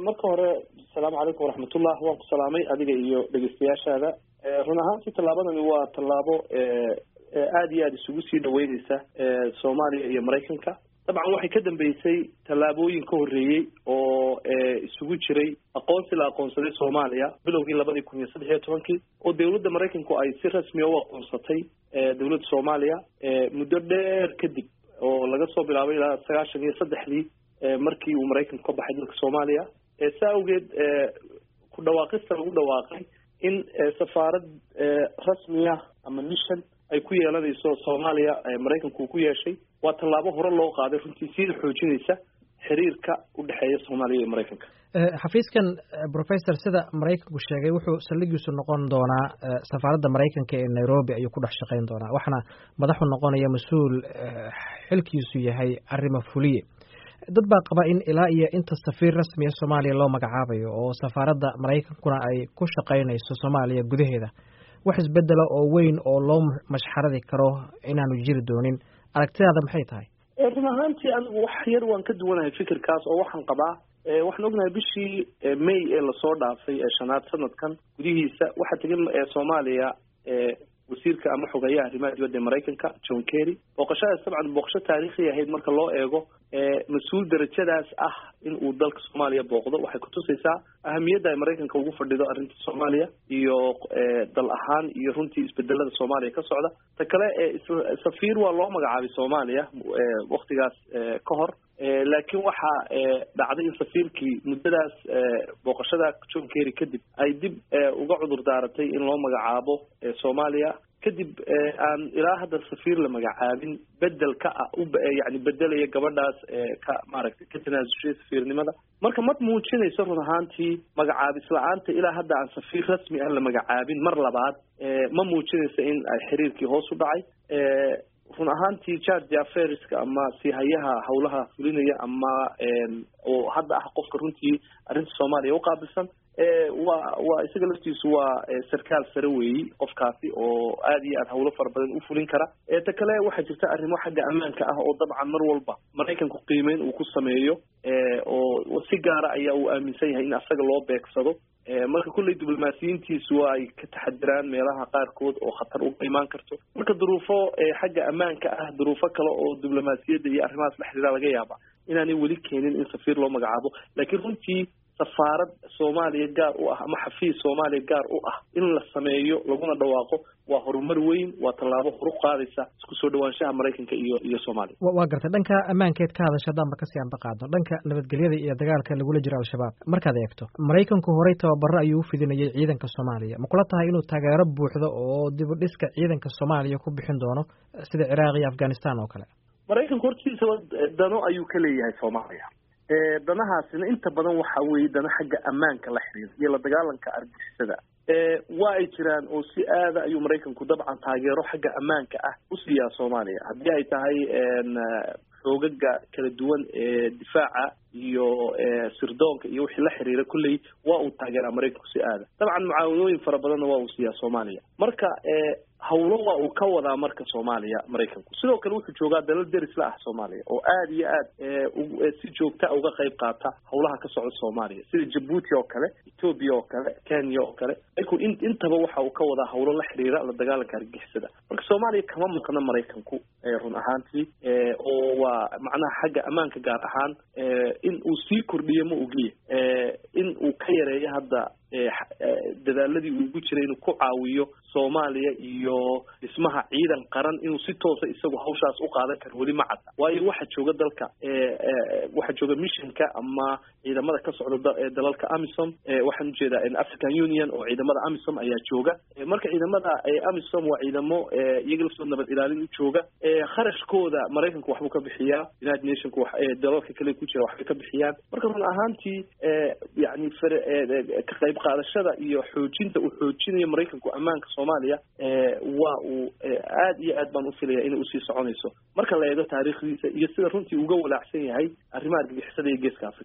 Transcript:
marka hore asalaamu calaykum waraxmatullah waan ku salaamay adiga iyo dhegeystayaashaada run ahaantii tallaabadani waa tallaabo aada iyo aada isugu sii dhaweyneysa soomaaliya iyo maraykanka dabcan waxay ka dambeysay tallaabooyin ka horreeyey oo isugu jiray aqoonsi la aqoonsaday soomaaliya bilowgii labadii kun iyo saddex iyo tobankii oo dowladda maraykanku ay si rasmiya u aqoonsatay dowladda soomaaliya muddo dheer kadib oo laga soo bilaabay ilaa sagaashan iyo saddexdii markii uu maraykanku ka baxay dalka soomaaliya saa awgeed ku dhawaaqista lagu dhawaaqay in safaarad rasmiya ama mission ay ku yeelanayso soomaaliya maraykanku uu ku yeeshay waa tallaabo hore loo qaaday runtii siida xoojinaysa xiriirka u dhexeeya soomaaliya iyo maraykanka xafiiskan professor sida maraykanku sheegay wuxuu saldhigiisu noqon doonaa safaaradda maraykanka ee nairobi ayuu ku dhex shaqayn doonaa waxaana madaxu noqonaya mas-uul xilkiisu yahay arrimo fuliye dad baa qaba in ilaa iyo inta safiir rasmiya soomaaliya loo magacaabayo oo safaaradda maraykankuna ay ku shaqaynayso soomaaliya gudaheeda wax isbedela oo weyn oo loo mashxaradi karo inaanu jiri doonin aragtidaada maxay tahay run ahaantii anigu wax yar waan ka duwanahay fikirkaas oo waxaan qabaa waxaan ognahay bishii may ee lasoo dhaafay ee shanaad sanadkan gudihiisa waxaa tegin soomaaliya wasiirka ama xogeeyaha arrimaha dibadda ee maraykanka john kerry booqashadaas dabcan booqasho taariikhi ahayd marka loo eego mas-uul darajadaas ah in uu dalka soomaaliya booqdo waxay kutusaysaa ahamiyadda ay maraykanka ugu fadhido arrinta soomaaliya iyo dal ahaan iyo runtii isbedelada soomaaliya ka socda ta kale safiir waa loo magacaabay soomaaliya waktigaas ka hor laakiin waxaa dhacday in safiirkii muddadaas booqashada john kerry kadib ay dib uga cudur daaratay in loo magacaabo soomaaliya kadib aan ilaa hadda safiir la magacaabin bedel ka ah yani bedelaya gabadhaas ka maaragtay ka tanaasushay safiirnimada marka ma muujinayso run ahaantii magacaabis la-aanta ilaa hadda aan safiir rasmi ah la magacaabin mar labaad ma muujinayso in ay xiriirkii hoos u dhacay run ahaantii george affaireska ama sihayaha howlaha fulinaya ama oo hadda ah qofka runtii arrinta soomaaliya uqaabilsan waa waa isaga laftiisu waa sarkaal sare weeyi qofkaasi oo aada iyo aad hawlo fara badan u fulin kara ta kale waxaa jirta arrimo xagga ammaanka ah oo dabcan mar walba maraykanku qiimeyn uu ku sameeyo oo si gaara ayaa uu aaminsan yahay in asaga loo beegsado marka kulley diblomaasiyiintiisu waa ay ka taxadiraan meelaha qaarkood oo khatar uga imaan karto marka duruufo xagga ammaanka ah duruufo kale oo diblomaasiyadda iyo arrimahaas la xiriira laga yaaba inaanay weli keenin in safiir loo magacaabo laakiin runtii safaarad soomaaliya gaar u ah ama xafiis soomaaliya gaar u ah in la sameeyo laguna dhawaaqo waa horumar weyn waa tallaabo horu qaadaysa isku soo dhawaanshaha maraykanka iyo iyo soomaaliya waa gartay dhanka ammaankeed ka hadasha haddaan ba kasii anba qaadno dhanka nabadgelyada iyo dagaalka lagula jiro al-shabaab markaad eegto maraykanku horey tababaro ayuu u fidinayay ciidanka soomaaliya ma kula tahay inuu taageero buuxdo oo dib u dhiska ciidanka soomaaliya ku bixin doono sida ciraaq iyo afghanistan oo kale maraykanku hortiisaba dano ayuu ka leeyahay soomaaliya danahaasina inta badan waxa weeye dana xagga ammaanka la xiriira iyo la dagaalanka argixisada waa ay jiraan oo si aada ayuu maraykanku dabcan taageero xagga ammaanka ah u siiyaa soomaaliya haddii ay tahay xoogaga kala duwan ee difaaca iyo sirdoonka iyo wixii la xiriira kulley waa uu taageeraa maraykanku si aada dabcan mucaawadooyin fara badanna waa uu siiyaa soomaaliya marka hawlo waa uu ka wadaa marka soomaaliya maraykanku sidoo kale wuxuu joogaa dalal deris la ah soomaaliya oo aada iyo aad si joogta uga qayb qaata hawlaha ka socda soomaaliya sida jabuuti oo kale ethoobia oo kale kenya oo kale maraykanku in intaba waxa uu ka wadaa hawlo la xiriira la dagaalanka argixisada marka soomaaliya kama maqna maraykanku run ahaantii oo waa macnaha xagga ammaanka gaar ahaan in uu sii kordhiyo ma ogliya in uu ka yareeyo hadda dadaaladii uu ugu jiray inuu ku caawiyo soomaaliya iyo dhismaha ciidan qaran inuu si toosa isagu hawshaas u qaadan karo weli ma cadda waayo waxaa jooga dalka waxaa jooga missionka ama ciidamada ka socda dalalka amisom waxaan ujeedaa african union oo ciidamada amisom ayaa jooga marka ciidamada amisom waa ciidamo iyaga laftoo nabad ilaalin u jooga kharashkooda maraykanku waxbuu ka bixiyaa united nationku dalalka kale ku jira waxbay ka bixiyaan marka run ahaantii yani ka qayb qaadashada iyo xoojinta uu xoojinayo maraykanku ammaanka soomaaliya waa uu aad iyo aad baan ufilaya inay usii soconayso marka la eego taariikhdiisa iyo sida runtii uga walaacsan yahay arrimaha argagixisada iyo geeska africa